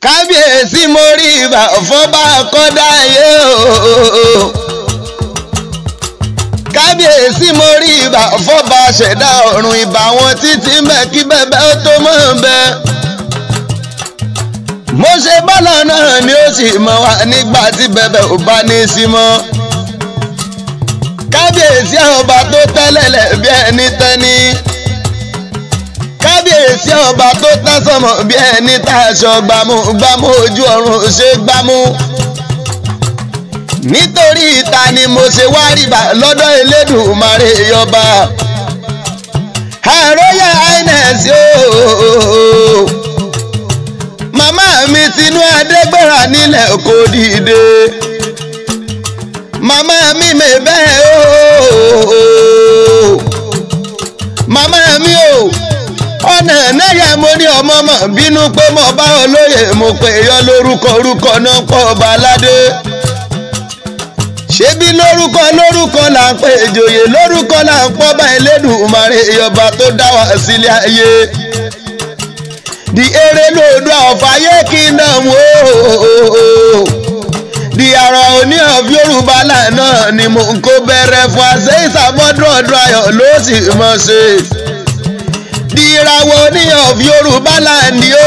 kábíyèsí mo rí ibà fọ́bà kọ́dá ayé o. kábíyèsí mo rí ibà fọ́bà ṣẹ̀dá ọ̀run ibà wọn títí mẹ́kí bẹ́bẹ́ ó tó mọ́ bẹ́. mo ṣe bọ́lá náà ni ó sì mọ̀ wá nígbà tí bẹ́bẹ́ ò bá ní í sí mọ́. kábíyèsí ọba tó tẹ́lẹ̀lẹ̀ bí ẹni tẹ́ni kábíyèsí ọba tó tásọmọ bí ẹni tá aṣọ gbámú gbámú ojú ọ̀run ṣe gbámú. nítorí ìta ni mo ṣe wá rìbà lọ́dọ̀ Elédùmarè yọba. àròyé ines ooo. màmá mi tinú adégbèrà nílẹ̀ kò dìde. màmá mi mè bẹ́ẹ̀ ooo. màmá mi o. Oh ọ̀nà náírà mo ní ọmọ mọ̀ bínú pé mo bá olóyè mo pè yọ lórúkọ orúkọ náà pọ̀ ọba aládé. ṣébí lórúkọ lórúkọ là ń pè ìjòyè lórúkọ là ń pọ́ bá Elédùmarè ìyọba tó dá wa sílé ayé. di eré lòdù àfàyè kingdom ooo. di àrà òní of Yorùbá lánàá ni mo ń kó bẹ̀rẹ̀ fún àṣẹ ìsàmọ́dún ọdún ayọ̀ ló sì mọ̀ ṣe ìràwọ̀ ní of yorùbá láàní o.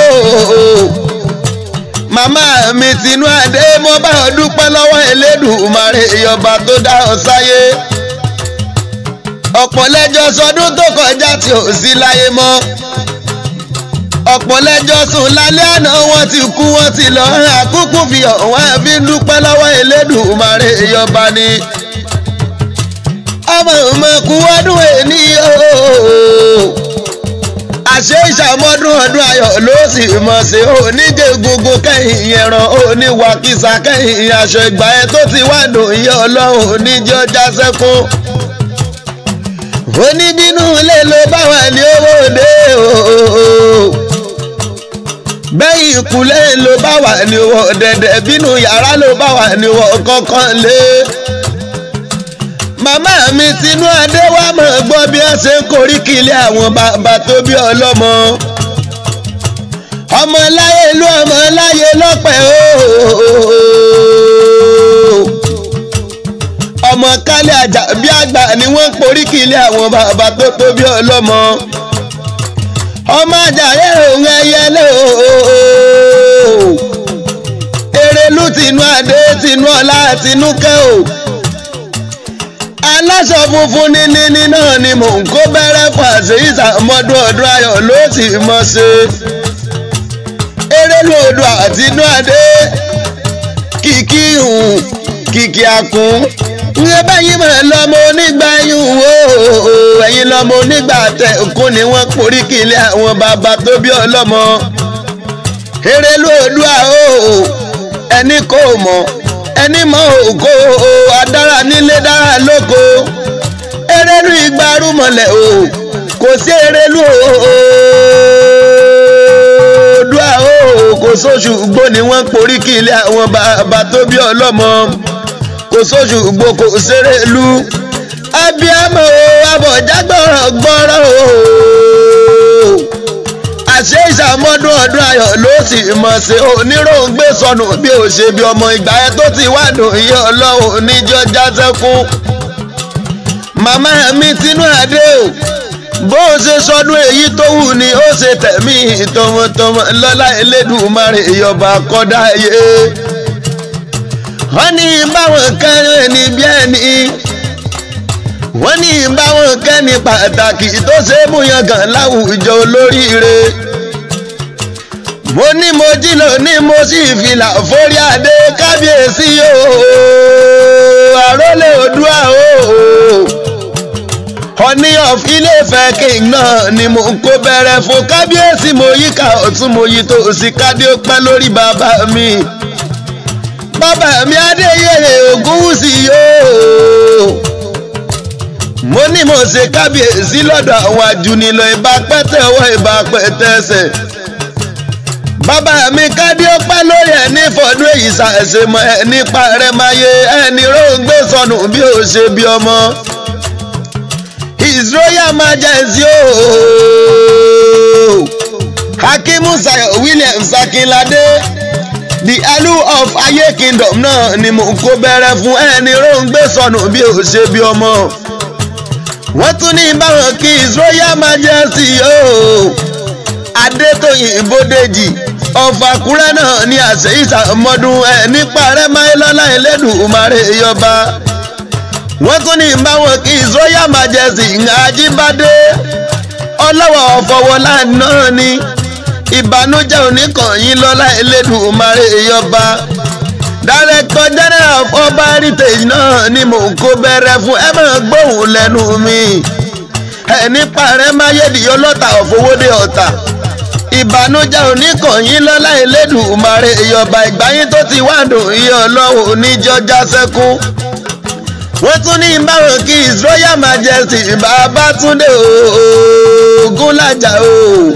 màmá mi tinú adé mo bá ọ dúpẹ́ lọ́wọ́ elédùmarè ìyọba tó dá ọ sáyé. ọ̀pọ̀ lẹ́jọ́ sọdún tó kọjá tí ò sí láyé mọ́. ọ̀pọ̀ lẹ́jọ́ sùn lálẹ́ àná wọ́n ti kú wọ́n ti lọ àkúkú fi ọ̀wọ́n àbí dúpẹ́ lọ́wọ́ elédùmarè ìyọba ni. ọmọ ìmọ̀kú ọdún èní ooo àṣẹ ìṣàmọ́dún ọdún ayọ̀ ló sì mọ̀ sí oníjẹ gbogbo kẹ́yìn ẹran oníwàkísà kẹ́yìn aṣọ ìgbà ẹ tó ti wà nù iye ọlọ́run oníjẹ ọjà sẹ́kún. oníbínú ilé ló bá wà ní owó òde ooo. bẹ́yìn ìkúlẹ̀ ló bá wà ní owó dẹ̀dẹ̀ bínú yàrá ló bá wà ní owó kọ̀ọ̀kan lé màmá mi tinú adé wá mọ̀ gbọ́ bí wọ́n ṣe ń koríki ilé àwọn bàbá tó bí ọlọ́mọ. ọmọ láyé ìlú ọmọ láyé lọ́pẹ́ ooo. ọmọ kálẹ̀ àjà bí àgbà ni wọ́n ń koríki ilé àwọn bàbá tó tó bí ọlọ́mọ. ọmọ àjàyè òun ẹyẹ lé ooo. erelú tinú adé tinú ọlá tinú kẹ́ o aláṣọ funfun níní náà ni mò ń kó bẹ̀rẹ̀ fàṣẹ ìsàmọ́dún ọdún ayọ̀ ló sì mọ̀ ṣe. eré lòdù àti inú adé kìkì hùn kìkì àkùn. ǹjẹ́ bẹ́yìn mọ̀ lọ́mọ onígbà yùn wò ó ẹ̀yin lọ́mọ onígbà tẹ̀kún ni wọ́n porí kìlẹ̀ àwọn bàbá tó bí ọlọ́mọ. eré lòdù àó ẹni kò mọ̀ ẹni mọ ògo adára nílé dára lóko erelu igbaru mọlẹ o kò sí erelu oòdùà o kò sóṣù gbó ni wọ́n porí kí ilé àwọn bàbá tó bí ọlọ́mọ kò sóṣù gbó kò sérelu abiyamọ o abọjá gbọrọ gbọrọ o àṣẹ ìṣàmọ́dún ọdún ayọ̀ ló sì mọ̀ sí oníròǹgbé sọnù bí ó ṣe bí ọmọ ìgbà ẹ tó ti wà nù iye ọlọ́run níjọ́ jásẹ́kún. màmá mi tinú adé o bó o ṣe sọdún èyí tó wù ni ó ṣe tẹ̀mí tọmọtọmọ lọ́lá Elédùmarè ìyọba kọ́dá yé. wọ́n ní báwọn kan ní bí ẹni wọ́n ní báwọn kẹ́ni pàtàkì tó ṣe é mú yangàn láwùjọ olóríire mo ní mo jí lò ní mo sì fìlà forí adé kábíyèsí ooo àrólé Oòduà ooo Ọọ̀ni of Ilé-Ifẹ̀ king náà ni mo ń kó bẹ̀rẹ̀ fún kábíyèsí mo yíká ọ̀tún mo yí tó sì kádé ó pẹ́ lórí bàbá mi bàbá mi Adéyẹyè Ògúnwùsì yóò mo ní mo ṣe kábíyèsí lọ́dọ̀ àwọn àjùnilọ ìbá pẹ́tẹ́ ọwọ́ ìbá pẹ́tẹ́ ẹsẹ̀. bàbá mi kádé ó pẹ́ lórí ẹ̀ ní fọdún èyí ṣàṣemọ ẹ̀ nípa rẹ̀ máa yé ẹni róńgbé sọnù bí ó ṣe bí ọmọ. His Royal Majesty ooo Hakimu Sayo Williams Akinlade the alu of ayé kingdom náà ni mò ń kó bẹ̀rẹ̀ fún ẹni róńgbé sọnù bí ó ṣe bí ọmọ wọ́n tún ní báwọn kí his royal majesty ooo adétòyìn bódèjì ọ̀fàkúrẹ́ náà ní àṣẹ ìsàmọ́dún ẹ̀ nípa rẹ̀ máyélọ́lá ẹlẹ́dùnmarè yọba wọ́n tún ní báwọn kí his royal majesty ajíbádé ọlọ́wọ́ ọ̀fọwọ́lá náà ní ìbànújẹ́ oníkànnì lọ́lá ẹlẹ́dùnmarè yọba director general of ọba heritage náà ni mò ń kó bẹ̀rẹ̀ fún ẹ máa gbóhùn lẹ́nu mi ẹni parẹ́ máyédì ọlọ́ta òfowódé ọ̀tà ìbànújẹ́ oníkànnì lọ́lá ẹlẹ́dùnmarè ìyọba ìgbáyín tó ti wá dùn iye ọlọ́run oníjọ́já sẹ́kún wọ́n tún ní báwọn kí his royal majesty Babátúndé Ògúnlájà o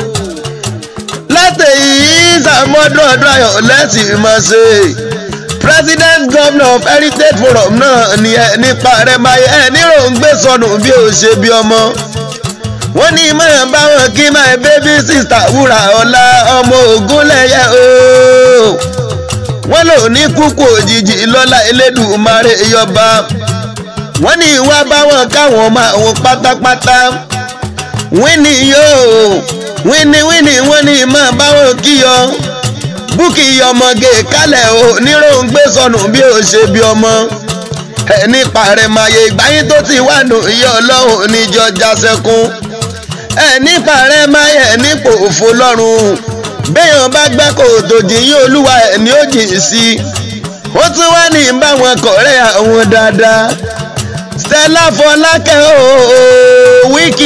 látẹ̀yìn ìsàmọ́dún ọdún ayọ̀ lẹ́sìn mọ̀ ṣe president governor of heritage forum náà ni ẹ nípa rẹ máa ẹ níròǹgbé sọnù bí ó ṣe bí ọmọ wọ́n ní máa báwọn kí my baby sister wúrà ọlá ọmọ Ògúnlẹ̀yẹ ooo wọ́n lò ní kúkú òjijì lọ́lá Elédùmarè yọba wọ́n ní ìwà báwọn káwọn máa wọn pátápátá wíní yóò wíní wíní wọ́n ní máa báwọn kíyọ búkì ọmọge kálẹ̀ o níròǹgbé sọnù bí ó ṣe bí ọmọ ẹni pàrẹ̀màyè ìgbáyín tó ti wà nù iye ọlọ́run níjọ jásẹ́kún ẹni pàrẹ̀màyè nípò òfo lọ́rùn béèyàn bá gbẹ́ kòtò jìyìn olúwa ẹ̀ ní ó jìn sí i ó tún wá ní báwọn kọ̀rẹ́ àwọn dáadáa Stella Fọlákẹ́ ooo wíkì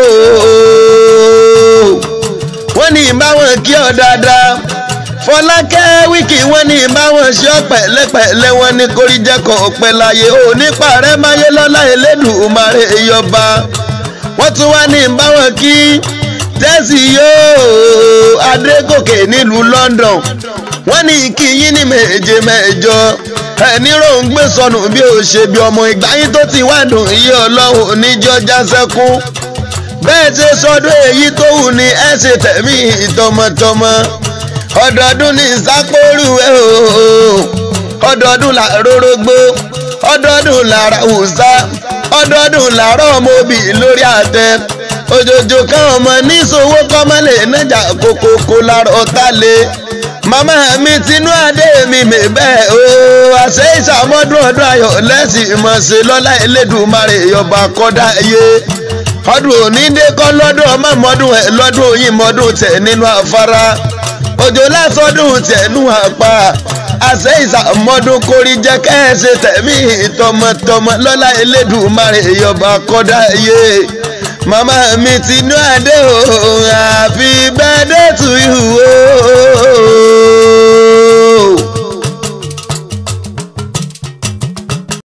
yóò wọ́n ní báwọn kí ọ dáadáa fọlákẹ́ wíkì wọ́n ní báwọn ṣe pẹ̀lẹ́pẹ̀lẹ́ wọn ní kórìjẹ́kọ̀ ọ̀pẹ láyé ò nípa rẹ̀ máyé lọ́lá Elédùmarè ìyọba wọ́n tún wá ní báwọn kí tẹ́sí yóò adégòkè nílùú London wọ́n ní kí yín ní méje mẹ́jọ ẹni ròǹgbé sọnù bí ó ṣe bí ọmọ ìgbà yín tó ti wá dùn iye ọlọ́run oníjọ́já sẹ́kún bẹ́ẹ̀ ṣe sọdún èyí tó wù ní ẹ ṣe tẹ̀mí tọmọtọmọ ọdọọdún ní sápóòrù ẹ o ọdọọdún làrórógbó ọdọọdún làrá wùsá ọdọọdún làárọ̀ ọmọbì lórí àtẹ òjòjò kan ọmọ níṣòwò kọ́mọ́lẹ̀ nájà kókókó lárọ̀ ọ̀tá lé màmá mi tinú adé mi mè bẹ́ẹ̀ o àṣẹ ìṣàmọ́dún ọdún ayọ̀ lẹ́sìn ìmọ̀ọ́sẹ̀ lọ́lá Elédùmarè ọba kọ́dá yé ọdún òní dé kọ́ lọ́dún ọmọ mọ́dún ẹ̀ lọ́dún yìí mọ́dún tẹ̀ nínú afárá òjò lásọdún tẹ̀nú àpá àṣẹ ìsàmọ́dún kórí jẹ́ kẹ́ẹ̀ṣe tẹ̀mí tọmọtọmọ lọ́lá Elédùmarè ìyọba kọ́dá yé màmá mi tinú adé o happy birthday to you o